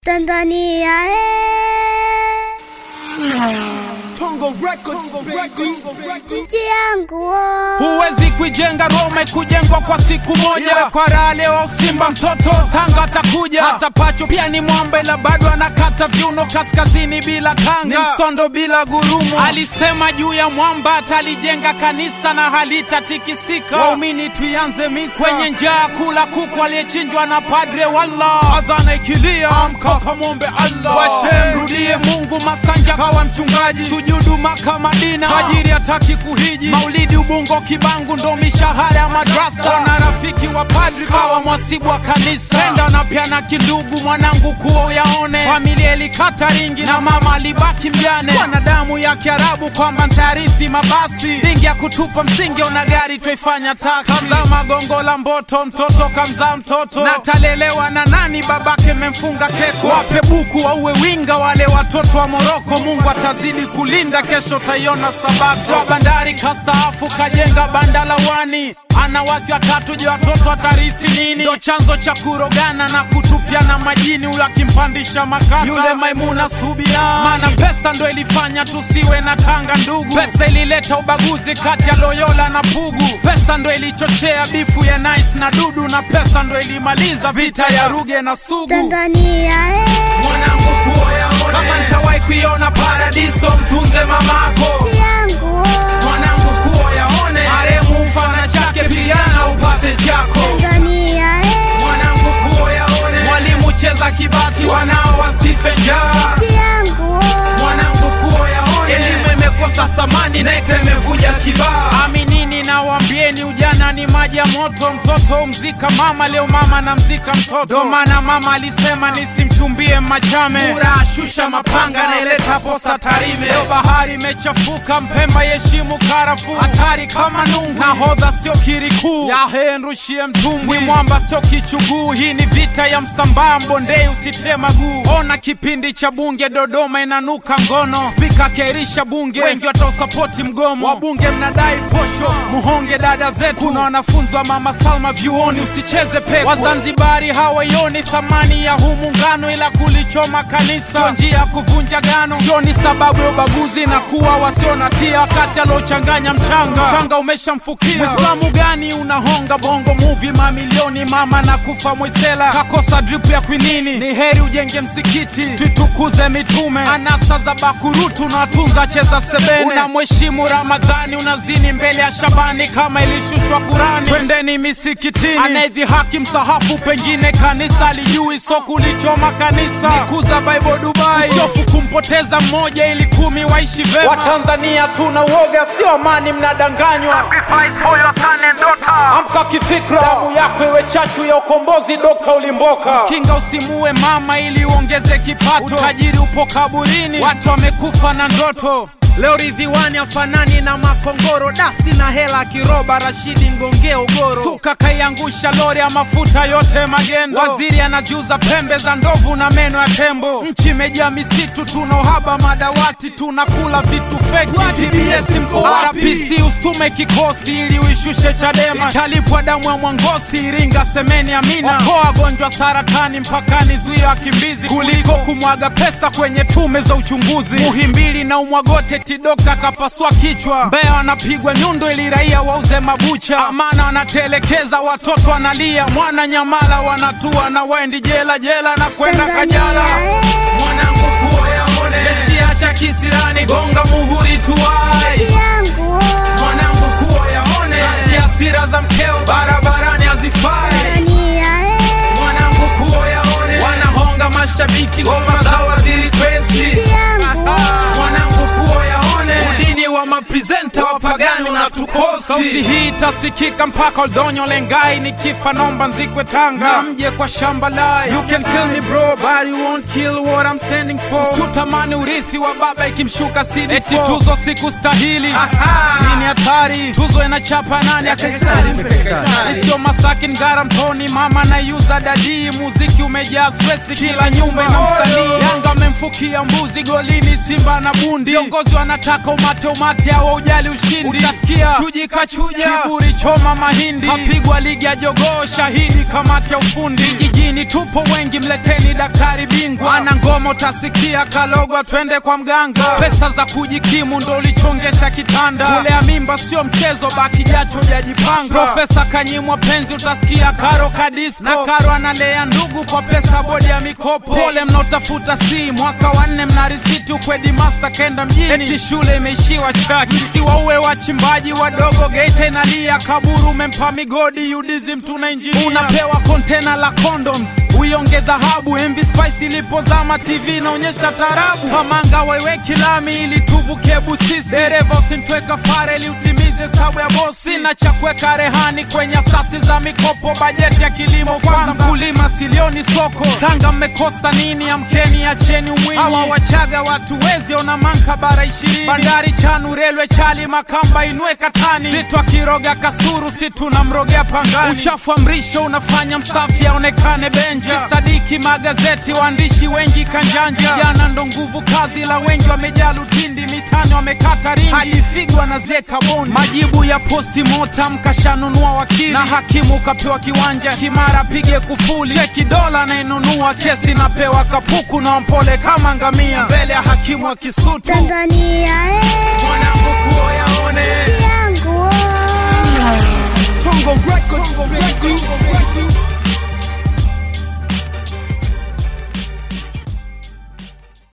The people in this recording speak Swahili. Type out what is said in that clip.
Tanzania eh, Tongo Records, Records, nchi yangu oh. Huwezi kuijenga Roma ikujengwa kwa siku moja. Yeah. Kwa raha leo au Simba mtoto Tanga atakuja. Hata Pacho pia ni mwamba, ila bado anakata viuno kaskazini bila kanga, ni msondo bila gurumu. Alisema juu ya mwamba atalijenga kanisa na halitatikisika. Waumini tuianze misa kwenye njaa, kula kuku aliyechinjwa na padre. Wallah, adhana ikilia, amka kamwombe Allah. Washe mrudie Mungu, Masanja kawa mchungaji, sujudu Maka Madina, tajiri hataki kuhiji, maulidi Ubungo Kibangu ndo mishahara ya madrasa, na rafiki wa padri kawa mwasibu wa kanisa, penda na pia na kindugu, mwanangu kuo yaone, familia ilikata ringi na mama alibaki mjane, sikuwa na damu ya Kiarabu kwamba ntarithi mabasi, ringi ya kutupa msingi, ona gari twaifanya taksi, kazaa magongo la mboto, mtoto kamzaa mtoto, na talelewa na nani? Babake memfunga keko, wape buku wauwe winga wale watoto wa Moroko, Mungu atazidi kulinda, kesho taiona sabato. Wa bandari kastaafu kajenga banda la wani, ana wake watatu, je watoto watarithi nini? Ndo chanzo cha kurogana na kutupiana majini, ule akimpandisha makaka yule Maimuna Subia, maana pesa ndo ilifanya tusiwe na tanga ndugu. Pesa ilileta ubaguzi kati ya Loyola na Pugu, pesa ndo ilichochea bifu ya Nice na Dudu, na pesa ndo ilimaliza vita ya Ruge na Sugu. Tanzania eh, Mwanangu kuoyaone, kama nitawahi kuiona paradiso, mtunze mamako. nchi yangu oh. Mwanangu kuoyaone, maremu mfana chake, pigana upate chako. Tanzania eh, Mwanangu kuoyaone, mwalimu cheza kibati, wanao wasife njaa. nchi yangu oh. Mwanangu kuoyaone, elimu imekosa thamani, NECTA imevuja kibaa. Aminini na waambieni, ujana ni maji ya moto. Mtoto umzika mama, leo mama namzika mtoto. Ndo maana mama alisema nisimchumbie Machame, Mura ashusha mapanga, naileta posa Tarime. Leo bahari imechafuka, Mpemba yeshimu karafu, hatari kama nungu. Nahodha sio kirikuu, yahe nrushie mtumbwi. Mwamba sio kichuguu, hii ni vita ya Msambaa, Mbondei usitie maguu. Ona kipindi cha bunge Dodoma inanuka ngono, spika akairisha bunge, wengi watausapoti mgomo. Wabunge mnadai posho, muhonge dada zetu. Kuna wanafunzi wa mama Salma vyuoni, usicheze pepo. Wazanzibari hawaioni thamani ya huu muungano, ila kulichoma kanisa sio njia ya kuvunja gano, sio ni sababu ya ubaguzi na kuwa wasio na tia, wakati aliochanganya mchanga mchanga umeshamfukia. Mwislamu gani unahonga bongo movie mamilioni, mama na kufa mwisela kakosa drip ya kwinini. Ni heri ujenge msikiti, tuitukuze mitume. Anasa za bakurutu unatunza cheza sebene, unamheshimu Ramadhani, unazini mbele ya Shabani kama ilishushwa Kurani. Twendeni misikitini, anaidhihaki msahafu, pengine kanisa lijui, so kulichoma kanisa nikuza Bible Dubai, usiofu kumpoteza mmoja ili kumi waishi vema. Watanzania tuna uoga, sio amani, mnadanganywa. Amka kifikra, damu yako iwe chachu ya ukombozi. Dokta Ulimboka, kinga usimuue mama ili uongeze kipato. Utajiri upo kaburini, watu wamekufa na ndoto. Leo Ridhiwani afanani na makongoro, dasi na hela kiroba. Rashidi Ngonge Ugoro, suka kaiangusha lori ya mafuta yote magendo. Waziri anaziuza pembe za ndovu na meno ya tembo. Nchi imejaa misitu, tuna uhaba madawati, tunakula vitu feki. TBS mko wapi? RPC usitume kikosi ili uishushe Chadema, italipwa damu ya Mwangosi, Iringa, Semeni, Amina. Okoa wagonjwa saratani mpakani, zuia wakimbizi kuliko kumwaga pesa kwenye tume za uchunguzi. Muhimbili na Umwagote tidokta kapasua kichwa. Mbeya wanapigwa nyundo ili raia wauze mabucha. Amana wanatelekeza watoto wanalia. Mwana Nyamala wanatua na waendi jela jela na kwenda Kajala. Tanzania eh, Mwanangu kuoyaone, jeshi acha kisirani, gonga muhuri tuwai nchi yangu oh. mwanangu kuoyaone, hasira za mkeo barabarani hazifai. Tanzania eh, Mwanangu kuoyaone, wanahonga mashabiki, ngoma za waziri Kwesti. nchi yangu oh. Mwanangu kuoyaone, udini wa mapresenta wapagani unatukosti. Sauti hii itasikika mpaka Oldonyo Lengai, nikifa nomba nzikwe Tanga, na mje kwa shamba lai. You can kill me bro, but you won't kill what I'm standing for. Usitamani urithi wa baba ikimshuka CD4. Eti tuzo sikustahili, nini hatari? Tuzo inachapa nani? Sio Masaki Ngara Mtoni, mama naiuza dadii. Muziki umejaa stress, kila nyumba ina msanii. Yanga wamemfukia mbuzi golini Simba na bundi. Viongozi wanataka umate umate, hawa ujali ushindi. Utasikia chuji kachuja, kiburi choma mahindi, kapigwa ligi ya jogoo, shahidi kamati ya ufundi. Vijijini tupo wengi, mleteni daktari bingwa. Ana ngoma utasikia kalogwa, twende kwa mganga. Pesa za kujikimu ndo ulichongesha kitanda. Kulea mimba sio mchezo, baki jacho jajipanga. Profesa kanyimwa penzi, utasikia karo kadisko na karo analea ndugu kwa pesa bodi ya mikopo. Pole mnaotafuta si mwaka wa nne, mna risiti ukwedi master kenda mjini, eti shule imeishiwa chaki. Msiwauwe wachimbaji wadogo, Geita inalia kaburu, umempa migodi UDSM tuna injinia, unapewa kontena la condoms uionge dhahabu. MV Spice ilipozama TV inaonyesha tarabu, Pamanga waiweki lami ili tuvuke Busisi. Dereva usimtwe kafara ili utimize hesabu ya bosi, na cha kuweka rehani kwenye asasi za mikopo, bajeti ya kilimo kwanza, mkulima silioni soko. Tanga mmekosa nini? Amkeni, acheni umwinyi. Hawa Wachaga watu wezi ona manka bara ishirini, bandari Chanu, relwe Chali, Makamba inue katani, situ akiroga kasuru, si tunamrogea pangani. Uchafu wa mrisho unafanya msafi aonekane benja, sadiki magazeti, waandishi wengi kanjanja. Jana ndo nguvu kazi, la wengi wamejaa lutindi, mitani wamekata ringi, hadi figwa na zeka bondi. Majibu ya posti mortem, kashanunua wakili na hakimu kapewa kiwanja Kimara, pige kufuli, cheki dola anayenunua kesi, napewa kapuku na mpole kama ngamia, mbele ya hakimu wa Kisutu. Tanzania eh, Mwanangu kuoyaone yangu oh. Tongo Records, baby.